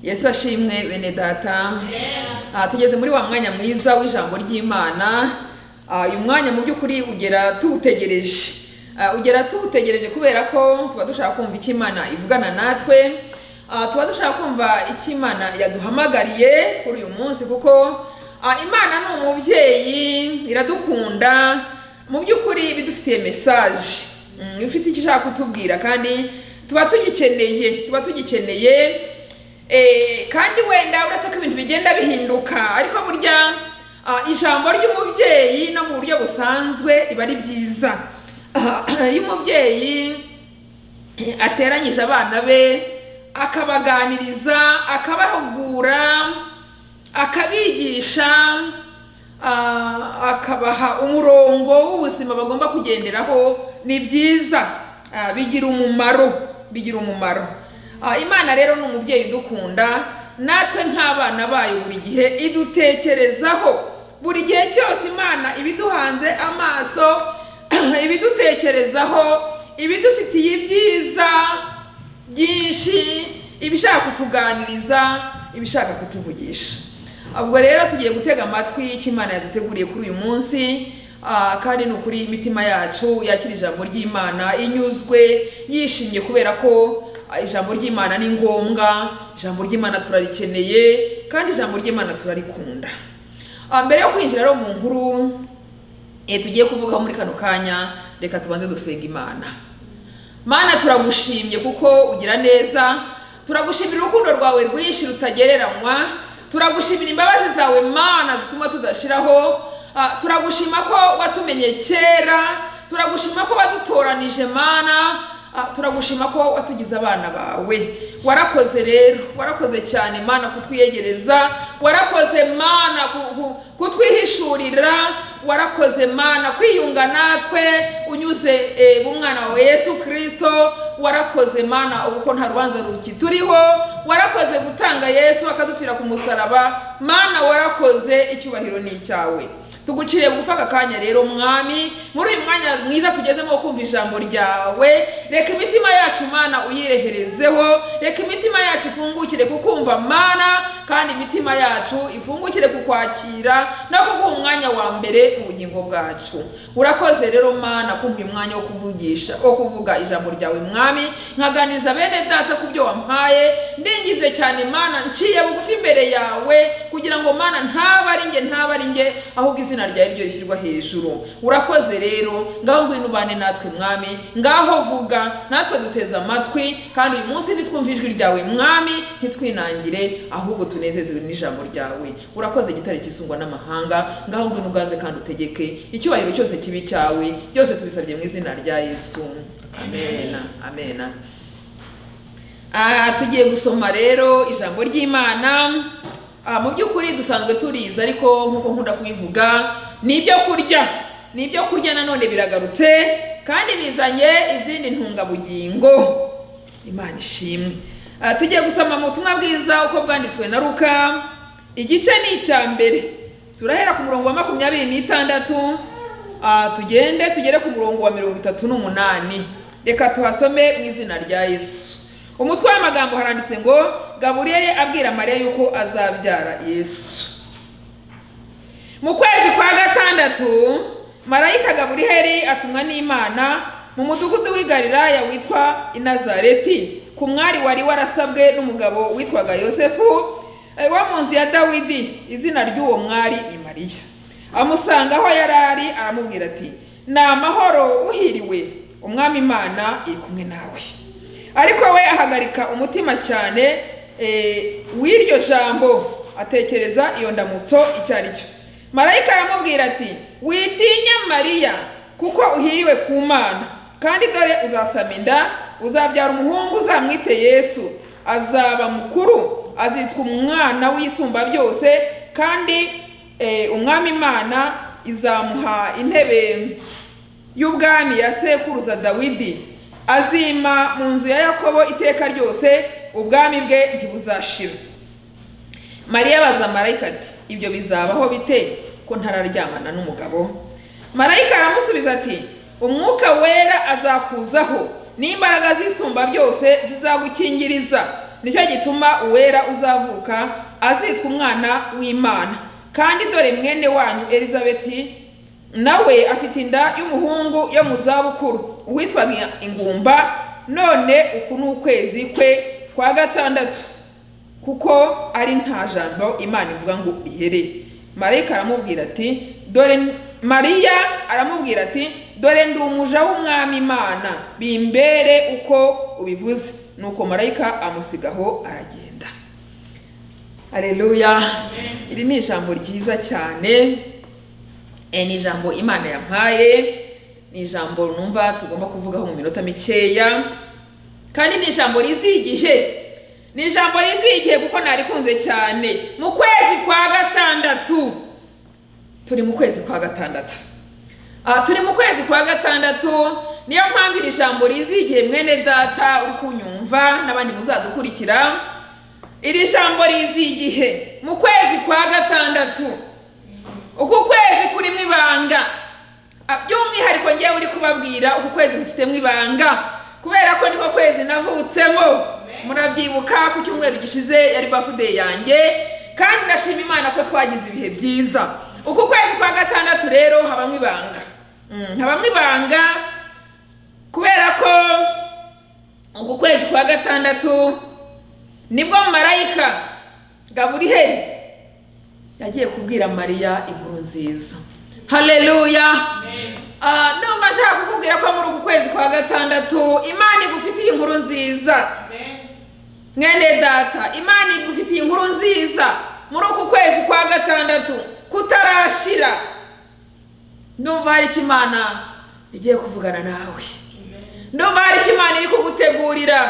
yesu ashimwe bene data Ah, tugeze muri wa mwanya mwiza w'ijambo ry'imana Ah, uyu mwanya mu by'ukuri ugera tuwutegereje Ah, ugera tuwutegereje kubera ko tuba dushaka kumva icyo imana ivugana natwe Ah, tuba dushaka kumva icyo imana yaduhamagariye kuri uyu munsi kuko ah, imana ni umubyeyi iradukunda mu by'ukuri bidufitiye mesaje Mm, ifite icyo ishaka kutubwira kandi tuba tugikeneye tuba tugikeneye Eh, kandi wenda uretse ko ibintu bigenda bihinduka ariko burya ah, ijambo ry'umubyeyi no mu buryo busanzwe riba ari byiza iyo umubyeyi eh, ateranyije abana be akabaganiriza akabahugura akabigisha ah, akabaha umurongo w'ubuzima bagomba kugenderaho ni byiza Ah, bigira umumaro bigira umumaro Ah, imana rero ni umubyeyi udukunda natwe nk'abana bayo buri gihe idutekerezaho buri gihe cyose imana ibiduhanze amaso ibidutekerezaho ibidufitiye ibyiza byinshi ibishaka kutuganiriza ibishaka kutuvugisha ubwo rero tugiye gutega amatwi icyo imana yaduteguriye kuri uyu munsi ah, kandi ni ukuri imitima yacu yakira ijambo ry'imana inyuzwe yishimye kubera ko ah, ijambo ry'imana ni ngombwa ijambo ry'imana turarikeneye kandi ijambo ry'imana turarikunda Ah, mbere yo kwinjira rero mu nkuru eh, tugiye kuvugaho muri kano kanya reka tubanze dusenga imana mana turagushimye kuko ugira neza turagushimira urukundo rwawe rwinshi rutagereranywa turagushimira imbabazi zawe mana zituma tudashiraho Ah, turagushima ko watumenye kera turagushima ko wadutoranije mana Ah, turagushima ko watugize abana bawe warakoze rero warakoze cyane mana kutwiyegereza warakoze mana ku- ku- kutwihishurira warakoze mana kwiyunga natwe unyuze eh, mu mwana wawe yesu kirisito warakoze mana ubu ko nta rubanza rukituriho warakoze gutanga yesu akadupfira ku musaraba mana warakoze icyubahiro ni icyawe tuguciriye bugufi aka kanya rero mwami muri uyu mwanya mwiza tugezemo wo kumva ijambo ryawe reka imitima yacu mana uyireherezeho reka imitima yacu ifungukire kukumva mana kandi imitima yacu ifungukire kukwakira no kuguha umwanya wa mbere mu bugingo bwacu urakoze rero mana kumva uyu mwanya wo kuvugisha wo kuvuga ijambo ryawe mwami nkaganiriza bene data ku byo wampaye ndingize cyane mana nciye bugufi imbere yawe kugira ngo mana ntaba ari nge ntaba ari nge ahubwo izina ryawe ryo rishyirwa hejuru urakoze rero ngaho ngwino ubane natwe mwami ngaho vuga natwe duteze amatwi kandi uyu munsi nitwumva ijwi ryawe mwami ntitwinangire ahubwo tunezezwe n'ijambo ryawe urakoze igitare kisungwa n'amahanga ngaho ngwino uganze kandi utegeke icyubahiro cyose kibi cyawe byose tubisabye mu izina rya yesu amena amena Ah, tugiye gusoma rero ijambo ry'imana Ah, mu by'ukuri dusanzwe turiza ariko nk'uko nkunda kubivuga ni ibyo kurya ni ibyo kurya nanone biragarutse kandi bizanye izindi ntungabugingo imana ishimwe Ah, tugiye gusoma mu butumwa bwiza uko bwanditswe na ruka igice ni icya mbere turahera ku murongo wa makumyabiri n'itandatu Ah, tugende tugere ku murongo wa mirongo itatu n'umunani reka tuhasome mu izina rya yesu umutwe w'amagambo haranditse ngo gaburiyeli abwira mariya yuko azabyara yesu mu kwezi kwa gatandatu marayika gaburiheri atumwa n'imana mu mudugudu w'i galilaya witwa inazareti ku mwari wari warasabwe n'umugabo witwaga yosefu eh, wo mu nzu ya dawidi izina ry'uwo mwari ni mariya amusanga aho yari ari aramubwira ati ni amahoro uhiriwe umwami imana iri kumwe nawe ariko we ahagarika umutima cyane eh, w'iryo jambo atekereza iyo ndamutso icyo ari cyo marayika aramubwira ati witinya mariya kuko uhiriwe ku mana kandi dore uzasama inda uzabyara umuhungu uzamwite yesu azaba mukuru azitwa umwana w'isumba byose kandi eh, umwami imana izamuha intebe y'ubwami ya sekuruza dawidi azima mu nzu ya yakobo iteka ryose ubwami bwe ntibuzashira mariya abaza marayika ati ibyo bizabaho bite ko ntararyamana n'umugabo marayika aramusubiza ati umwuka wera azakuzaho n'imbaraga z'isumba byose zizagukingiriza nicyo gituma uwera uzavuka azitwa umwana w'imana kandi dore mwene wanyu elizabeti nawe afite inda y'umuhungu yo mu zabukuru uwitwaga ingumba none uku ni ukwezi kwe kwa gatandatu kuko ari nta jambo imana ivuga ngo ihere marayika aramubwira ati dore mariya aramubwira ati dore ndi umuja w'umwami imana bimbere uko ubivuze nuko marayika amusigaho aragenda areruya iri ni ijambo ryiza cyane Eh, ni ijambo imana yampaye ni ijambo numva tugomba kuvugaho mu minota mikeya kandi ni ijambo riziye igihe ni ijambo riziye igihe kuko narikunze cyane mu kwezi kwa gatandatu turi mu kwezi kwa gatandatu aha turi mu kwezi kwa gatandatu niyo mpamvu iri jambo riziye igihe mwene data uri kunyumva n'abandi muzadukurikira iri jambo riziye igihe mu kwezi kwa gatandatu uku kwezi kurimo ibanga Ah, by'umwihariko ngewe uri kubabwira uku kwezi gufitemo ibanga kubera ko niko kwezi navutsemo murabyibuka ku cyumweru gishize yari bafude yanjye kandi ndashima imana ko twagize ibihe byiza uku kwezi kwa gatandatu rero habamo ibanga Mm, habamo ibanga kubera ko uku kwezi kwa gatandatu nibwo marayika gaburiheli yagiye kubwira mariya inkuru nziza hareruya numva ashaka kukubwira ko muri uku kwezi kwa gatandatu imana igufitiye inkuru nziza mwene data imana igufitiye inkuru nziza muri uku kwezi kwa gatandatu kutarashira ndumva hari icyo imana igiye kuvugana nawe ndumva hari icyo imana iri kugutegurira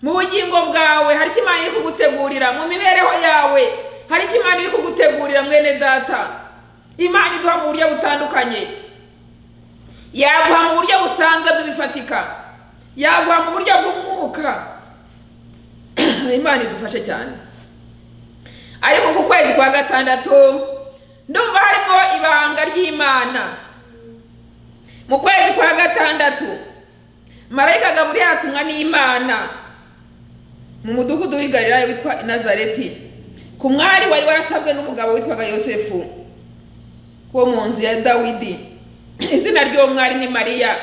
mu bugingo bwawe hari icyo imana iri kugutegurira mu mibereho yawe hari icyo imana iri kugutegurira mwene data imana iduha mu buryo butandukanye yaguha mu buryo busanzwe bw'ibifatika yaguha mu buryo bw'umwuka imana idufashe cyane ariko ku kwezi kwa gatandatu ndumva harimo ibanga ry'imana mu kwezi kwa gatandatu marayika gaburiyeli atumwa n'imana mu mudugudu w'i Galilaya witwa inazareti ku mwari wari warasabwe n'umugabo witwaga yosefu wo mu nzu ya dawidi izina ry'uwo mwari ni mariya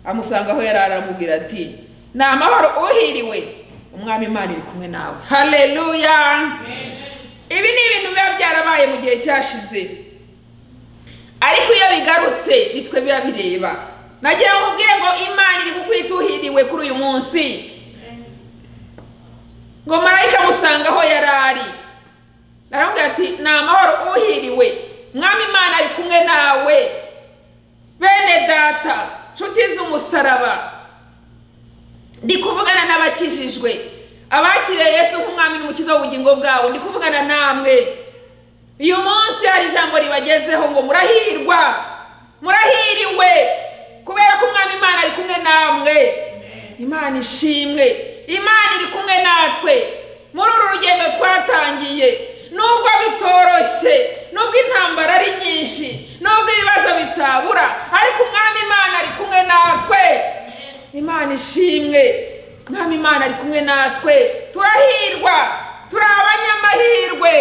amusanga aho yari ari, aramubwira ati ni amahoro uhiriwe umwami imana iri kumwe nawe hareruya ibi ni ibintu biba byarabaye mu gihe cyashize ariko iyo bigarutse nitwe biba bireba nagira ngo ubwire ngo imana iri kukwita uhiriwe kuri uyu munsi ngo marayika amusanga aho yari ari aramubwira ati ni amahoro uhiriwe mwami imana ari kumwe nawe bene data nshuti z'umusaraba ndi kuvugana n'abakijijwe abakiriye yesu nk'umwami n'umukiza w'ubugingo bwabo ndi kuvugana namwe uyu munsi hari ijambo ribagezeho ngo murahirwa murahiriwe kubera ko umwami imana ari kumwe namwe imana ishimwe imana iri kumwe natwe muri uru rugendo twatangiye nubwo bitoroshye nubwo intambara ari nyinshi nubwo ibibazo bitabura ariko umwami imana ari kumwe natwe imana ishimwe umwami imana ari kumwe natwe turahirwa turi abanyamahirwe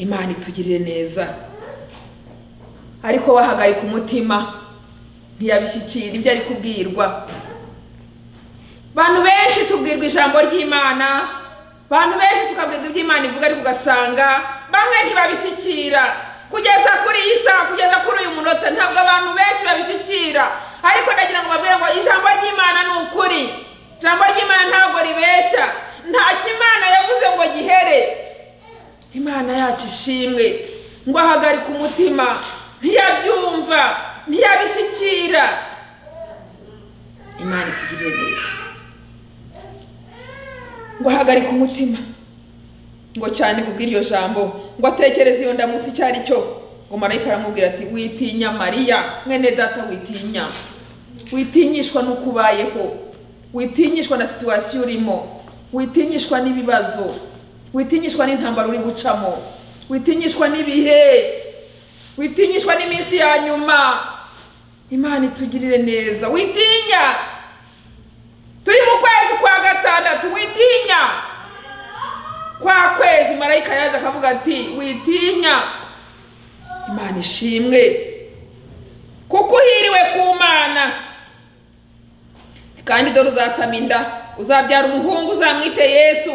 imana itugirire neza ariko wahagarika umutima ntiyabishyikira ibyo ari kubwirwa abantu benshi tubwirwa ijambo ry'imana abantu benshi tukabwirwa ibyo imana ivuga ariko ugasanga bamwe ntibabishyikira kugeza kuri iyi saha kugeza kuri uyu munota ntabwo abantu benshi babishyikira ariko ndagira ngo babwire ngo ijambo ry'imana ni ukuri ijambo ry'imana ntabwo ribeshya nta kimana yavuze ngo gihere imana yacu ishimwe ngo ahagarike umutima ntiyabyumva ntiyabishyikira imana itugirire neza ngo ahagarike umutima ngo cyane kubw'iryo jambo ngo atekereze iyo ndamutsi icyo ari cyo ngo marayika aramubwira ati witinya mariya mwene data witinya witinyishwa n'uko ubayeho witinyishwa na situwasiyo urimo witinyishwa n'ibibazo witinyishwa n'intambara uri gucamo witinyishwa n'ibihe witinyishwa n'iminsi ya nyuma imana itugirire neza witinya turi mu kwezi kwa gatatu gatandatu witinya kwa kwezi marayika yaje akavuga ati witinya imana ishimwe kuko uhiriwe ku mana kandi dore uzasama inda uzabyara umuhungu uzamwite yesu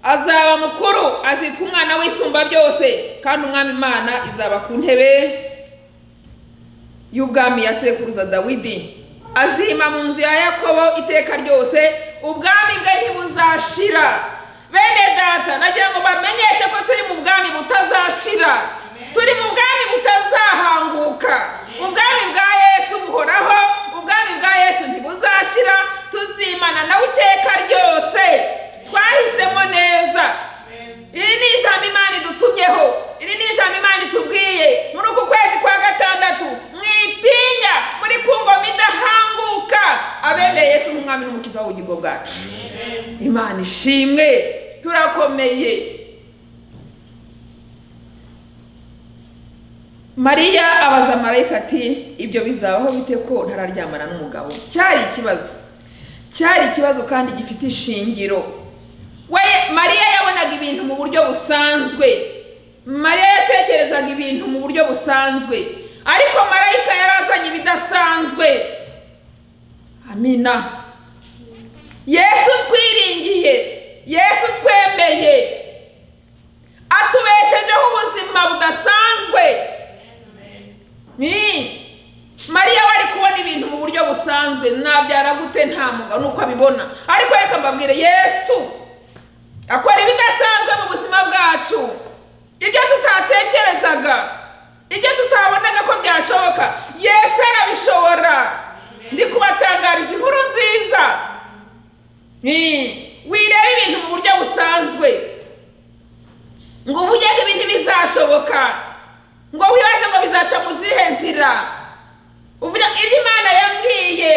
azaba mukuru azitwa umwana w'isumba byose kandi umwami imana izaba ku ntebe y'ubwami ya sekuruza dawidi azima mu nzu ya yakobo iteka ryose ubwami bwe ntibuzashira bene data nagira ngo bamenyeshe ko turi mu bwami butazashira turi mu bwami butazahanguka ubwami bwa yesu buhoraho ubwami bwa yesu ntibuzashira tuzimana nawe iteka ryose twahisemo neza iri ni ijambo imana idutumyeho iri ni ijambo imana itubwiye muri uku kwezi kwa gatandatu mwitinya muri kungoma idahanguka abemeye Yesu nk'umwami n'umukiza w'ubugingo bwacu imana ishimwe turakomeye mariya abaza marayika ati ibyo bizabaho bite ko ntararyamana n'umugabo cyari ikibazo cyari ikibazo kandi gifite ishingiro we mariya yabonaga ibintu mu buryo busanzwe mariya yatekerezaga ibintu mu buryo busanzwe ariko marayika yarazanye ibidasanzwe amina yesu twiringiye yesu twemeye atubeshejeho ubuzima budasanzwe ni mariya we ari kubona ibintu mu buryo busanzwe nabyara gute nta mugabo nuko abibona ariko reka mbabwire yesu akora ibidasanzwe mu buzima bwacu ibyo tutatekerezaga ibyo tutabonaga ko byashoboka yesu arabishobora ndi kubatangariza inkuru nziza wireba ibintu mu buryo busanzwe ngo uvuge ko ibindi bizashoboka ngo wibaze ngo bizaca mu zihe nzira uvuga ibyo imana yambwiye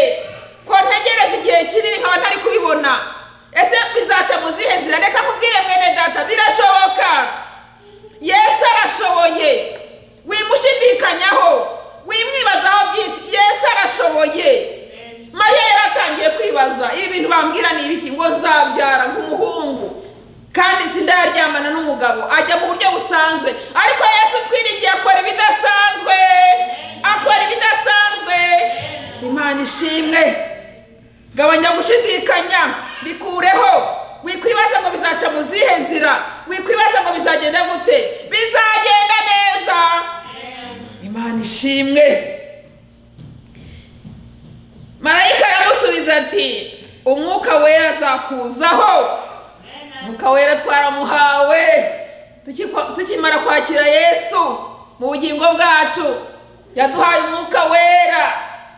ko ntegereje igihe kinini nkaba ntari kubibona ese bizaca mu zihe nzira reka nkubwire mwene data birashoboka yesu arashoboye wimushidikanyaho wimwibazaho byinshi yesu arashoboye mariya yaratangiye kwibaza ibi bintu bambwira ni ibiki ngo nzabyara nk'umuhungu kandi sindayaryamana n'umugabo ajya mu buryo busanzwe ariko yesu twiringiye akora ibidasanzwe akora ibidasanzwe imana ishimwe gabanya gushidikanya bikureho wikwibaza ngo bizaca mu zihe nzira wikwibaza ngo bizagenda gute bizagenda neza imana ishimwe marayika aramusubiza ati umwuka wera azakuzaho umwuka wera twaramuhawe tukimara kwakira yesu mu bugingo bwacu yaduhaye umwuka wera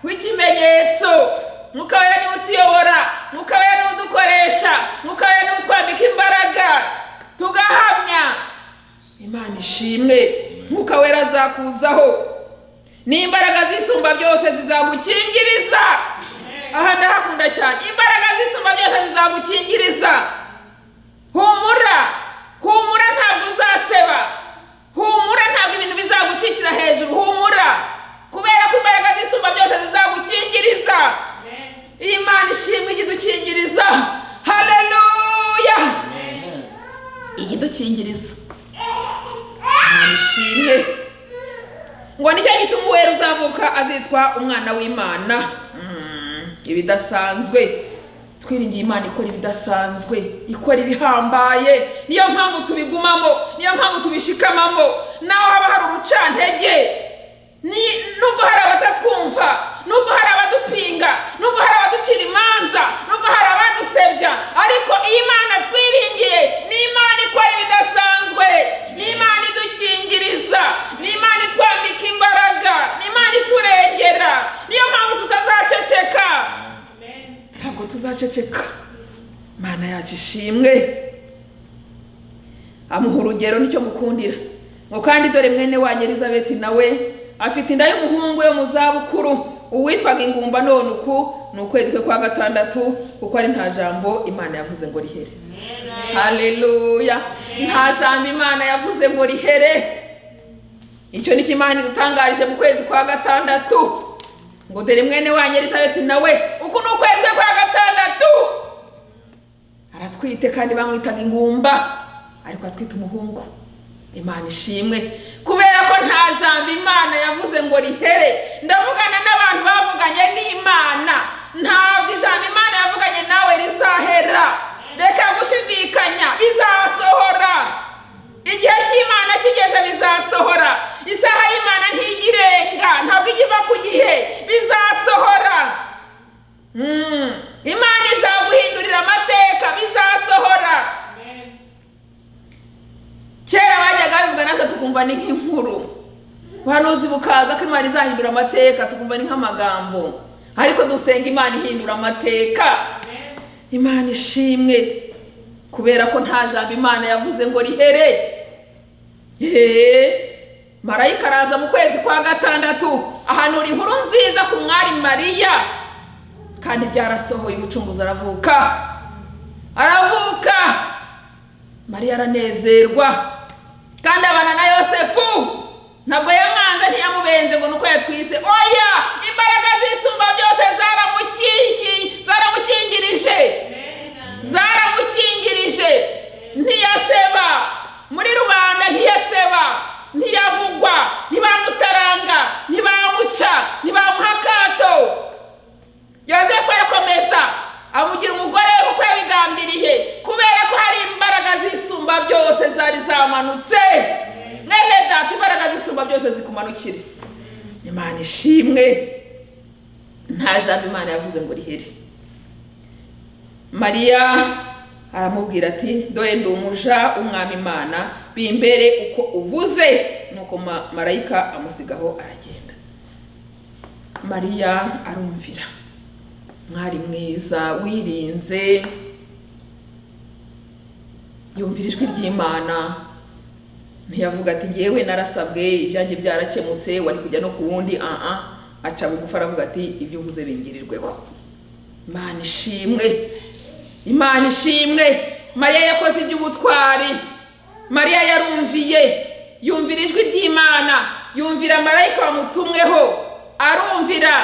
w'ikimenyetso mwuka wera niwe utuyobora mwuka wera niwe udukoresha mwuka wera niwe utwambika imbaraga tugahamya imana ishimwe mwuka wera azakuzaho n'imbaraga zisumba byose zizagukingiriza aha ndahakunda cyane imbaraga zisumba byose zizagukingiriza humura humura ntabwo uzaseba humura ntabwo ibintu bizagucikira hejuru humura kubera ko imbaraga zisumba byose zizagukingiriza imana ishimwe igidukingiriza hareruya igidukingiriza imana ishimwe ngo nicyo gituma uwera uzavuka azitwa umwana w'imana ibidasanzwe twiringiye imana ikora ibidasanzwe ikora ibihambaye niyo mpamvu tubigumamo niyo mpamvu tubishikamamo naho haba hari urucantege nubwo hari abatatwumva nubwo hari abadupinga nubwo hari abaducira imanza nubwo hari abadusebya ariko iyi mana twiringiye ni imana ikora ibidasanzwe ni imana idukingiriza ni imana itwambika imbaraga ni imana iturengera niyo mpamvu tutazaceceka ntabwo tuzaceceka imana yacu ishimwe amuha urugero nicyo mukundira ngo kandi dore mwene wa nyirizabeti nawe afite inda y'umuhungu yo mu zabukuru uwitwaga ingumba none uku ni ukwezi kwe kwa gatandatu kuko ari nta jambo imana yavuze ngo rihere hareruya nta jambo imana yavuze ngo rihere icyo ni cyo imana idutangarije mu kwezi kwa gatandatu ngo dore mwene wa nyirizabeti nawe uku ni ukwezi kwe kwa gatandatu aratwite kandi bamwitaga ingumba ariko atwite umuhungu imana ishimwe kubera ko nta jambo imana yavuze ngo rihere ndavugana n'abantu bavuganye n'imana ntabwo ijambo imana yavuganye nawe rizahera reka gushidikanya bizasohora igihe cy'imana kigeze bizasohora isaha y'imana ntigirenga ntabwo ijya iva ku gihe bizasohora Mm. imana izaguhindurira amateka bizasohora kera bajyaga babivuga natwe tukumva ni nk'inkuru buhanuzi bukaza ko imana izahindura amateka tukumva ni nk'amagambo ariko dusenga imana ihindura amateka imana ishimwe kubera ko nta jambo imana yavuze ngo rihere yeee marayika araza mu kwezi kwa gatandatu ahanura inkuru nziza ku mwari mariya kandi byarasohoye umucunguzi aravuka aravuka mariya aranezerwa kandi abana na yosefu ntabwo yamwanze ntiyamubenze ngo ni uko yatwise oya imbaraga zisumba byose zaramukingi zaramukingirije zaramukingirije ntiyaseba muri rubanda ntiyaseba ntiyavugwa ntibamutaranga ntibamuca ntibamuha akato yosefu arakomeza amugira umugore we kuko yabigambiriye kubera ko hari imbaraga zisumba byose zari zamanutse mwene data imbaraga zisumba byose zikumanukire imana ishimwe nta jambo imana yavuze ngo rihere mariya aramubwira ati dore ndi umuja umwami imana bimbere uko uvuze nuko ma- marayika amusigaho aragenda mariya arumvira mwari mwiza wirinze yumvira ijwi ry'imana ntiyavuga ati ngewe narasabwe ibyanjye byarakemutse wari kujya no ku wundi aha aca bugufi aravuga ati ibyo uvuze bingirirweho imana ishimwe imana ishimwe mariya yakoze iby'ubutwari mariya yarumviye yumvira ijwi ry'imana yumvira marayika wamutumweho arumvira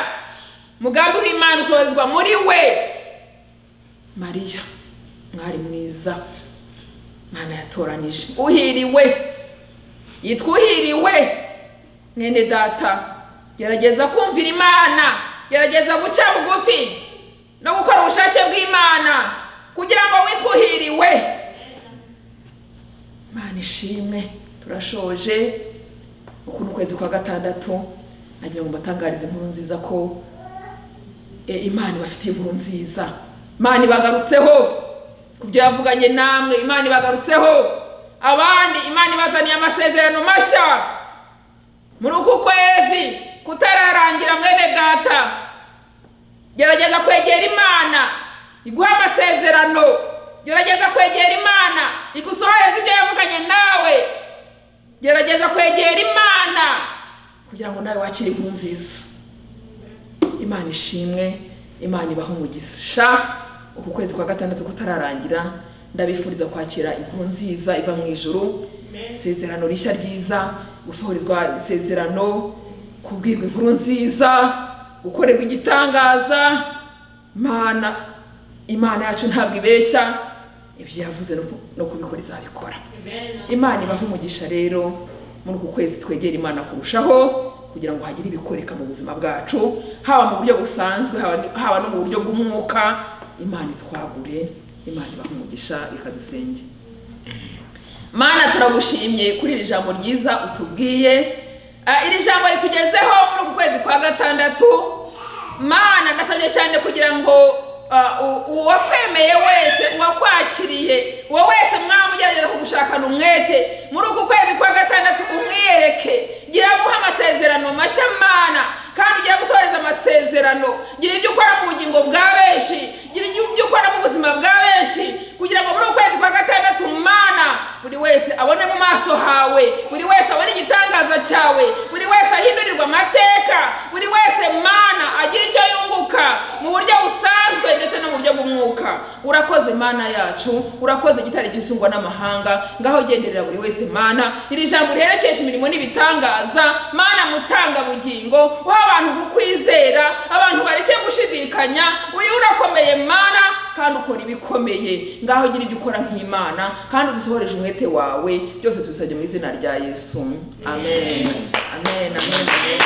umugambi w'imana usohozwa muri we mariya mwari mwiza imana yatoranije uhiriwe yitwa uhiriwe mwene data gerageza kumvira imana gerageza guca bugufi no gukora ubushake bw'imana kugira ngo witwe uhiriwe imana ishimwe turashoje ukuntu ukwezi kwa gatandatu nagira ngo mbatangarize inkuru nziza ko e, imana ibafitiye inkuru nziza imana ibagarutseho ku byo yavuganye namwe imana ibagarutseho abandi imana ibazaniye amasezerano mashya muri uku kwezi kutararangira mwene data gerageza kwegera imana iguha amasezerano gerageza kwegera imana igusohoreze ibyo yavuganye nawe gerageza kwegera imana kugira ngo nawe wakire inkuru nziza imana ishimwe imana ibaho umugisha uku kwezi kwa gatandatu kutararangira ndabifuriza kwakira inkuru nziza iva mu ijuru isezerano rishya ryiza gusohorezwa isezerano kubwirwa inkuru nziza gukorerwa igitangaza imana imana yacu ntabwo ibeshya ibyo yavuze no ku- no kubikora izabikora imana ibaho umugisha rero muri uku kwezi twegera imana kurushaho kugira ngo hagire ibikoreka mu buzima bwacu haba mu buryo busanzwe haba- haba no mu buryo bw'umwuka imana itwagure imana ibaha umugisha ikadusenge mana turagushimye kuri iri jambo ryiza utubwiye Ah, iri jambo ritugezeho muri uku kwezi kwa gatandatu mana ndasabye cyane kugira ngo ah, u- uwakwemeye wese uwakwakiriye uwo wese mwaba ugerageza kugushakana umwete muri uku kwezi kwa gatandatu umwiyereke gira guha amasezerano mashya mana kandi ugira gusohoreza amasezerano gira ibyo ukora mu bugingo bwa benshi gira ibyo ukora mu buzima bwa benshi kugira ngo muri uku kwezi kwa gatandatu mana buri wese abone mu maso hawe buri wese abone igitangaza cyawe buri wese ahindurirwa amateka buri wese mana agira icyo yunguka mu buryo busanzwe ndetse no mu buryo bw'umwuka urakoze mana yacu urakoze igitare gisungwa n'amahanga ngaho genderera buri wese mana iri jambo riherekesha imirimo n'ibitangaza mana mutanga bugingo uha abantu kukwizera abantu bareke gushidikanya uri urakomeye mana kandi ukora ibikomeye ngaho ugira ibyo ukora nk'imana kandi ubisohoreje umwete wawe byose tubisabye mu izina rya yesu amen amen amen, amen.